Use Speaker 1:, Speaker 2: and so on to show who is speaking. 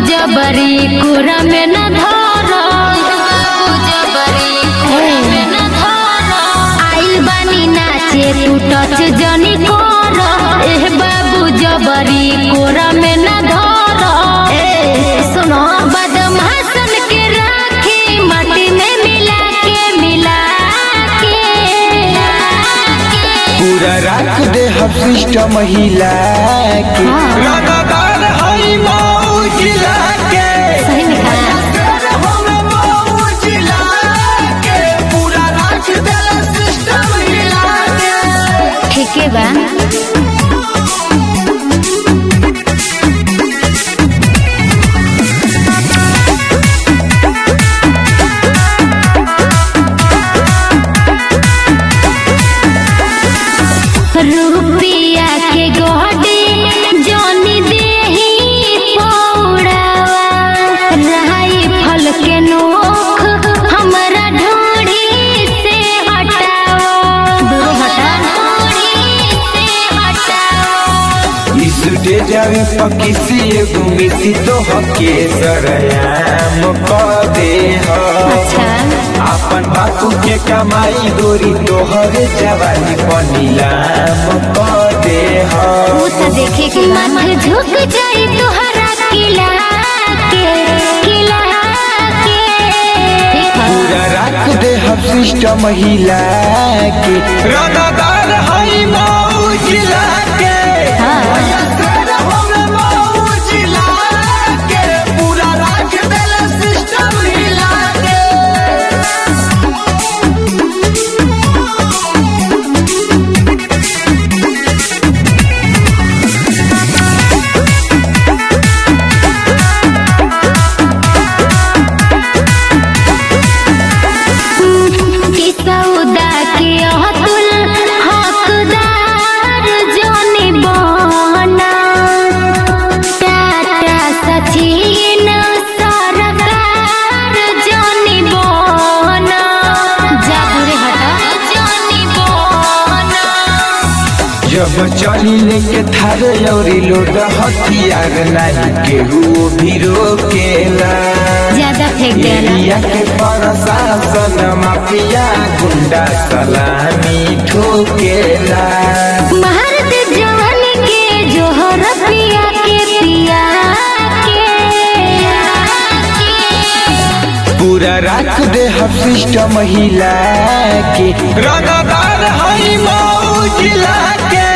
Speaker 1: जबरी कुरा में न धर बाबू जबरी कुरा में न धर आइल बानी नाचे तू टच जनी कर एह बाबू जबरी कोरा में न धर ए सुनो बदमाशन के राखी माटी में मिला के मिला के
Speaker 2: पूरा राख दे हम सिस्टम महिला के
Speaker 1: हाँ।
Speaker 2: रंगदार हई मऊ जिला के
Speaker 1: सही में कहा
Speaker 2: हम मऊ जिला के पूरा राख दे सिस्टम हिला के
Speaker 1: ठीक है बा रुपिया के गोडी जोनी देही पौड़ावा रहाई फल के नोख हमरा ढोड़ी से हटाओ दूर हटा ढोड़ी से हटाओ
Speaker 2: इस जावे पकिसी एगो मिसी तो हके सरयाम क दे ह
Speaker 1: अच्छा
Speaker 2: अपन बापू के कमाई गोरी तोहर जवानी पनीलाम क दे ह
Speaker 1: वो तो देखे के मन झुक जाई तोहरा किला के किला के
Speaker 2: पूरा राख दे हम सिस्टम हिला के रंगदार हई मऊ जिला के
Speaker 1: हाँ।
Speaker 2: हम मऊ जिला के पूरा राख दे सिस्टम हिला के
Speaker 1: कि सौदा के अतुल हकदार जोनी बना टाटा सचिन सरकार जोनी बना जादूरे हटा जोनी बना
Speaker 2: जब चली लेके थारे औरी लोग हथियार नहीं केहू भी रोकेला
Speaker 1: ज्यादा फेंक देना
Speaker 2: एरिया के प्रशासन माफिया गुंडा सलामी ठोकेला
Speaker 1: भारत जवान के जोहर पिया के पिया के
Speaker 2: पूरा राख दे हम सिस्टम हिला के रंगदार हई मऊ जिला के